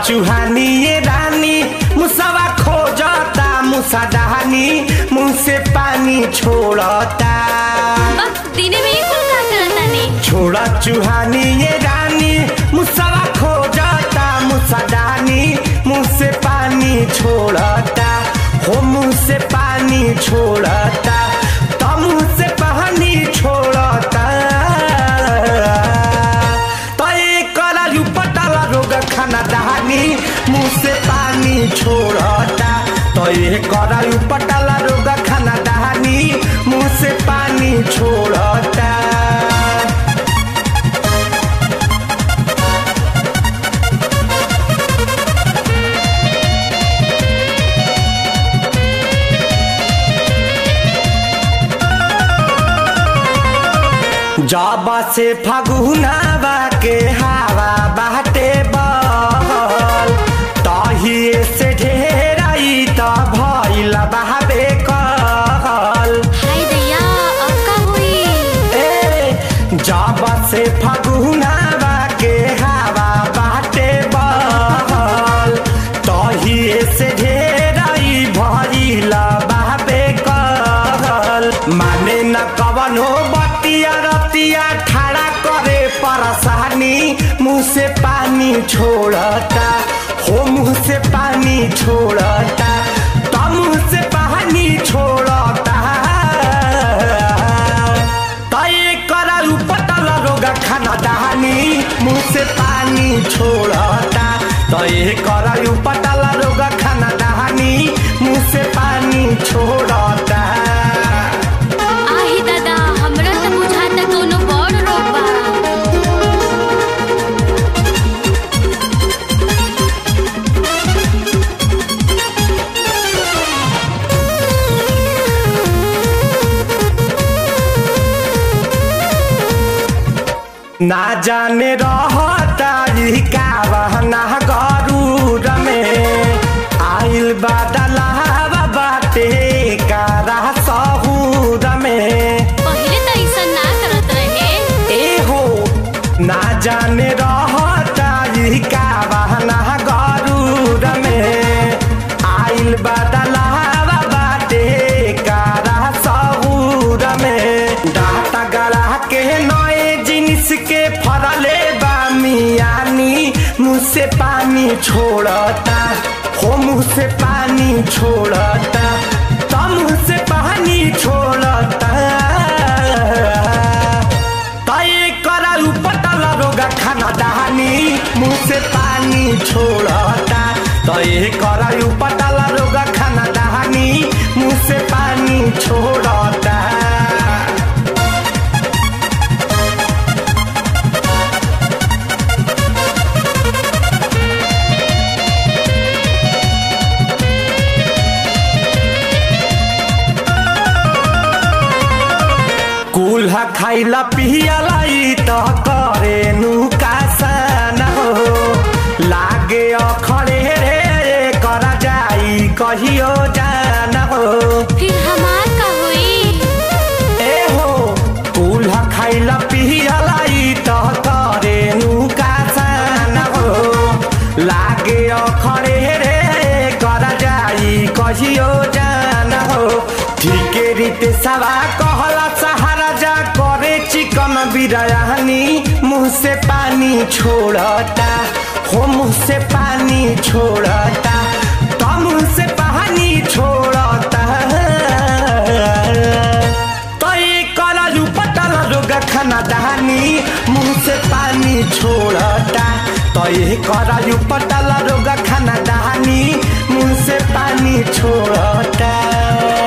चुहानी ये रानी मुसवा खोजता मुसा डहानी मुंह से पानी छोड़ता बस दिने में कुल का करता नहीं छोड़ा चुहानी ये रानी मुसवा खोजता मुसा डहानी मुंह से पानी छोड़ता हो मुंह से पानी छोड़ता तो मुंह से पानी छोड़ता तो एक करालू पटाला रोग खाना दहानी मुंह से पानी छोड़ता तो ये करालू पटाला रोग खाना दहानी मुंह से पानी छोड़ता जाबा से फगुनावा के हवा बाटे बहल तहिए से ढेराई त भइल बहाबे कहल हाय दैया अब का हुई ए जाबा से फगुनावा के हवा बाटे बहल तहिए से ढेराई भइल बहाबे कहल माने न कवनो बतिया रतिया ठाड़ा करे परसानी मुंह से पानी छोड़ता हो मुंह से पानी छोड़ता तो मुंह से पानी छोड़ता तय करालू पटल रोगा खाना दहानी मुंह से पानी छोड़ता तय करालू पटल रोगा खाना दहानी मुंह से पानी छोड़ता आही दादा हमरा त बुझाता कोनो बड़ रोग बा ना जाने रहता ई का बहना गरूर में आइल बादलावा बाटे कारा सहूर में पहिले त ऐसा ना करत रहे ए हो ना जाने रहता ई का बहना गरूर में आइल बादलावा बाटे कारा सहूर में डाटा गला के नए जिनिस के फरले बा मियानी मुँह से पानी छोड़ता हो मुँह से पानी छोड़ता तो मुँह से पानी छोड़ता तय करालू पटल रोगा खाना दहानी मुंह से पानी छोड़ता तय करालू पटल रोगा खाना दहानी मुंह से पानी छोड़ता कुल्हा खाइला पियला ई त करे नुकासन हो लागे अखड़े रे करा जाई कहियो जान हो फिर हमार का हुई ए हो कुल्हा खाइला पियला ई त करे नुकासन हो लागे अखड़े रे करा जाई कहियो जान हो ठीके रीते सवा कहला सहारा जा करे चिकन बिरयानी मुंह से पानी छोड़ता हो मुंह से पानी छोड़ता तो मुंह से पानी छोड़ता तो ये कलालू पटल रोगा खाना दहानी मुंह से पानी छोड़ता तो ये करालू पटल रोगा खाना दहानी मुंह से पानी छोड़ता